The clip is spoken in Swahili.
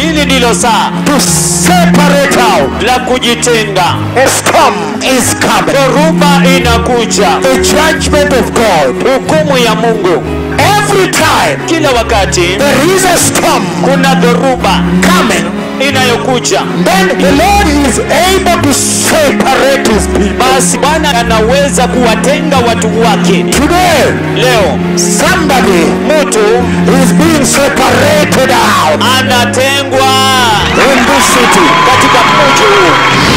hili ndilo saa to separate out. la kujitenga A storm is coming. dhoruba inakuja The judgment of God. hukumu ya mungu Every time kila wakati there is a storm kuna dhoruba coming, inayokuja then the Lord is able to separate his people. basi bwana anaweza kuwatenga watu wake Today, leo somebody mtu is being separated out anatengwa in this city. katika mji huu